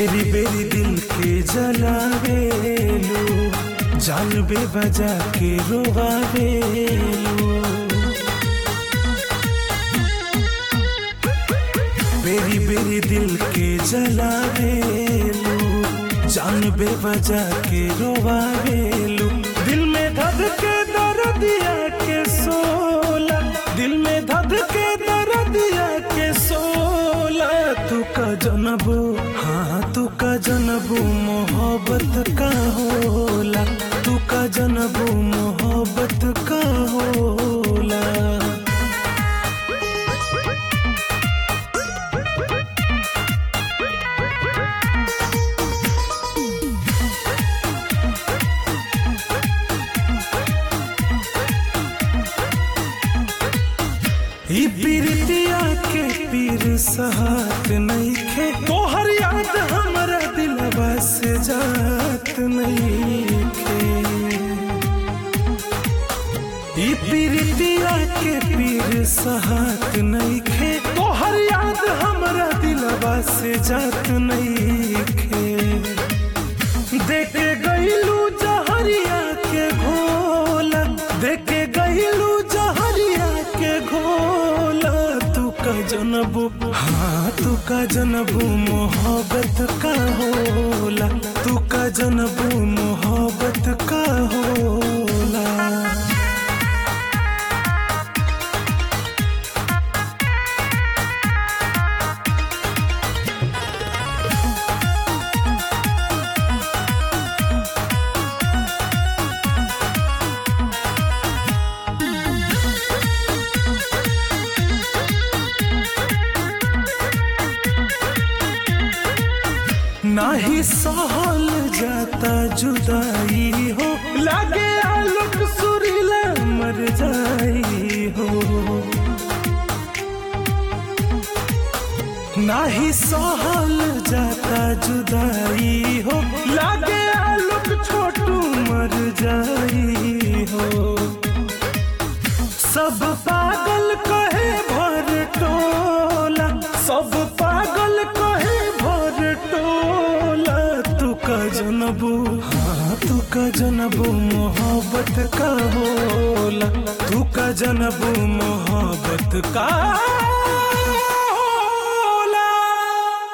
बेरी बेरी दिल के जलावेलू जान बे बजा के रोवावेलू बेरी बेरी दिल के जलावेलू जान बे बजा के रोवावेलू दिल में धध के दर्दिया के सोला दिल में धध के दर्दिया के सोला तू का जनबू हाँ तू का जनबू मोहब्बत का होला तू का जनबू मोहब्बत का होला ई पीरतिया के पीर सहात नहीं खे तोहर याद हमरा दिलवा से जात नहीं खे ई पीरतिया के पीर सहात नहीं खे तोहर याद हमरा दिलवा से जात नहीं खे देखे गईलू जहरिया के घोला देखे गईलू जहरिया के घोला तू का जनबू हाँ तू का जनबू मोहब्बत का होला तू का जनबू मोहब्बत का होला नाही सहल जाता जुदाई हो लागे आलोक सुरीला मर जाई हो नाही सहल जाता जुदाई हो लागे आलोक छोटू मर जाई हो सब पागल कहे भर टोला सब पागल कहे भर टोला तू का जनबू हाँ तू का जनबू मोहब्बत का होला तू का जनबू मोहब्बत का